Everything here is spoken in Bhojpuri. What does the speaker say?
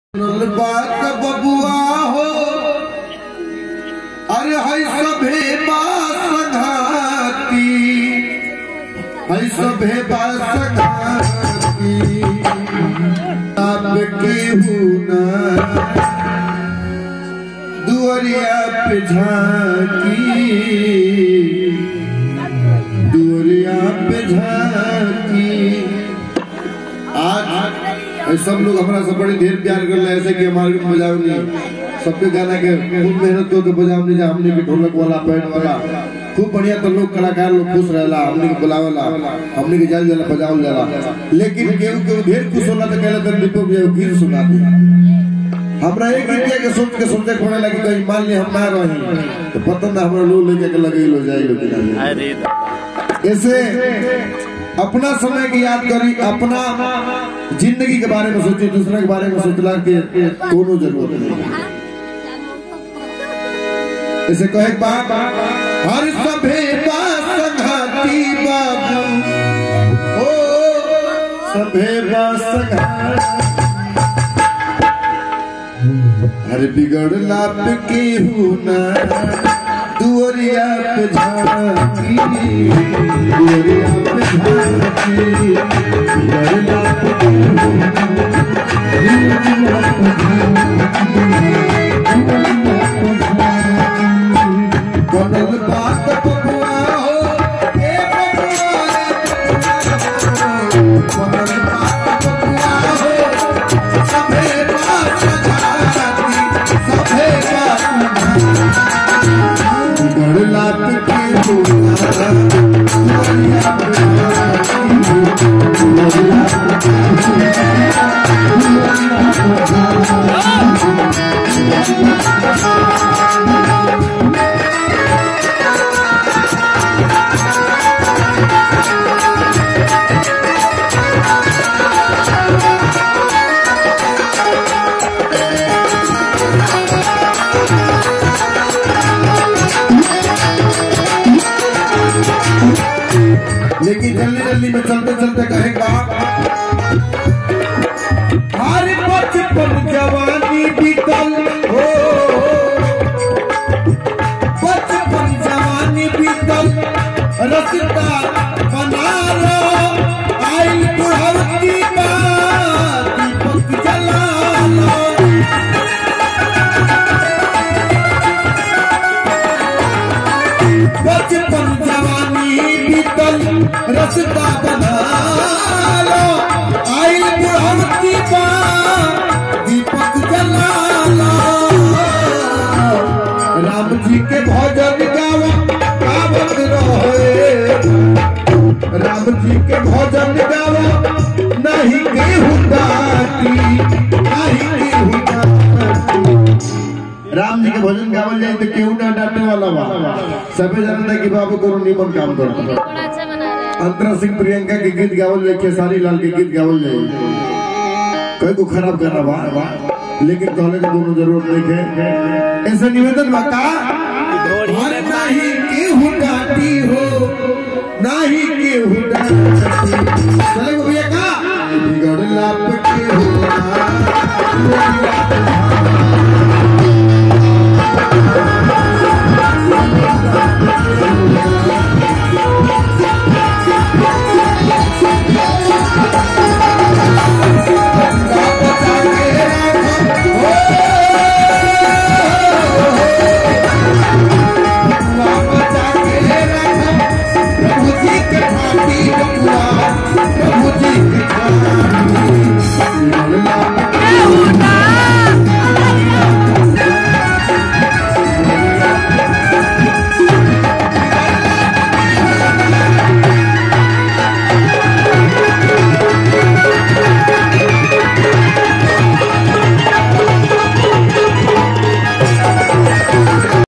बात बबुआ हो अरे है सभे बासघाती है सभे बासघाती आपके हुना दुआरिया पे झांकी दुआरिया पे झांकी आज सब लोग हमारा सब बड़े ढेर प्यार कर रहे ऐसे कि हमारे भी बजावनी सबके गाना के खूब मेहनत को के बजावनी जा हमने के ढोलक वाला बैंड वाला खूब बढ़िया तो लोग कलाकार लोग खुश रहेला हमने के बुलावेला हमने के जाल जाला बजावल जाला लेकिन केहू केहू ढेर खुश होला तो कहला तो दीपक जी गीत सुना दी हमरा एक गीतिया के सोच के सोचे पड़े लगी कहीं मान ली हम ना रही तो पता ना हमरा लोग लेके के लगे लो जाए लोग अरे ऐसे अपना समय की याद करी अपना जिंदगी के बारे में सोची दूसरे के बारे में सोचला के कोनो जरूरत नहीं ऐसे कहे बात हर सभे संघाती बाबू ओ सभे संघाती हर बिगड़ला पे केहू ना दुआरिया पे झांकी दुआरिया पे झांकी बिगड़ला पे केहू ना, दुआरिया पे झांकी, दुआरिया पे झांकी। बनल बात बबुआ हो, ए बबुआ रे, बनल बात बबुआ हो, सभे बात झांकी, सभे बात गड़ला के होना दुआरिया पे झांकी, दुआरिया लेकिन जल्दी जल्दी में चलते चलते कहेगा हर बचपन जवानी बीतल हो बचपन जवानी बीतल रसता बना लो आई बुढ़वती बात दीपक जला लो बचपन जवानी बीतल रसता बना लो आई बुढ़वती बा दीपक जला लो राम जी के भजन गावा गावत रहे राम जी के भजन गावा नहीं केहू डाटी नहीं केहू डाटी राम जी के भजन गावल जाए तो केहू ना डांटने वाला बा सबे जानता है कि बाबू कोनो निमन काम करता बड़ा अच्छा बना रहे हैं अंतरा सिंह प्रियंका के गीत गावल जाए खेसारी लाल के गीत गावल जाए कोई को खराब करना बा लेकिन कहले के दोनों जरूरत नहीं है ऐसे निवेदन बा का अरे नहीं केहू डांटी हो नहीं केहू डांटी चले भैया का बिगड़ला पे केहू ना